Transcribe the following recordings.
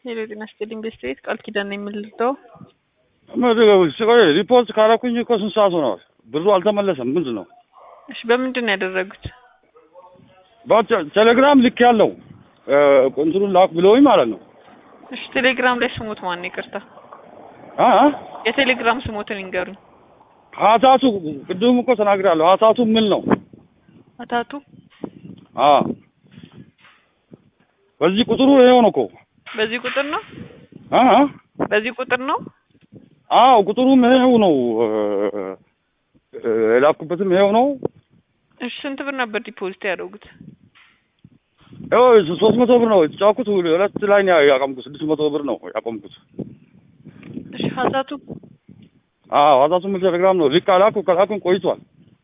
ሄሎ ጤና ይስጥልኝ ቤስት ቤት ቃል ኪዳን ነው የምልደው። ሪፖርት ካላኩኝ እኮ ስንት ሰዓት ሆነዋል? ብሩ አልተመለሰም። ምንድን ነው? እሺ በምንድን ነው ያደረጉት? ቴሌግራም ልክ ያለው ቁንትሩን ላክ ብለውኝ ማለት ነው። እሺ ቴሌግራም ላይ ስሙት ማን ነው? ይቅርታ አ የቴሌግራም ስሙትን ይንገሩኝ። ሀታቱ ቅድም እኮ ተናግራለሁ። ሀታቱ ምን ነው? አታቱ አ በዚህ ቁጥሩ ይሄው ነው እኮ በዚህ ቁጥር ነው አ በዚህ ቁጥር ነው። አዎ ቁጥሩም ይሄው ነው። የላኩበትም ይሄው ነው። እሺ ስንት ብር ነበር ዲፖዚት ያደረጉት? ያው ሶስት መቶ ብር ነው የተጫወኩት። ሁለት ላይ ነው ያቆምኩት። ስድስት መቶ ብር ነው ያቆምኩት። እሺ ሀሳቱ አዎ ሀታቱ ምን ቴሌግራም ነው ልክ አላኩ ከላኩን ቆይቷል።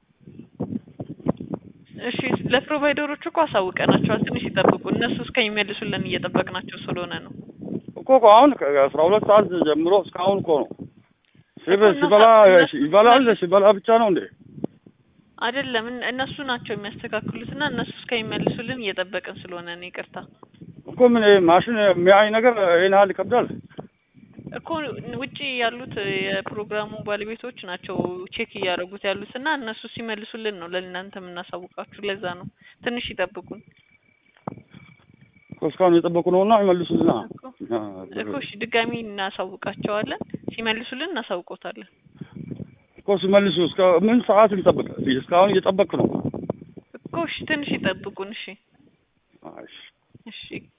እሺ ለፕሮቫይደሮቹ እኮ አሳውቀናቸዋል። ትንሽ ይጠብቁ። እነሱ እስከሚመልሱልን እየጠበቅናቸው ስለሆነ ነው። እኮ እኮ አሁን ከአስራ ሁለት ሰዓት ጀምሮ እስካሁን እኮ ነው ሲበ- እኮ ሲበላ እነሱ- ይበላል ሲበላ ብቻ ነው እንዴ? አይደለም እን- እነሱ ናቸው የሚያስተካክሉት እና እነሱ እስከሚመልሱልን እየጠበቅን ስለሆነ ነው። ይቅርታ እኮ ምን ይሄ ማሽን የሚያይ ነገር ይሄን ያህል ይከብዳል? እኮ ውጪ ያሉት የፕሮግራሙ ባለቤቶች ናቸው ቼክ እያደረጉት ያሉት እና እነሱ ሲመልሱልን ነው ለእናንተ የምናሳውቃችሁ። ለዛ ነው ትንሽ ይጠብቁን እኮ እስካሁን የጠበቁ ነውና ይመልሱልና እኮ እኮ እሺ ድጋሚ እናሳውቃቸዋለን። ሲመልሱልን እናሳውቆታለን። እኮ ሲመልሱ እስከ ምን ሰዓት ልጠብቅ? እስካሁን እየጠበቅኩ ነው። እኮ እሺ ትንሽ ይጠብቁን። እሺ እሺ እሺ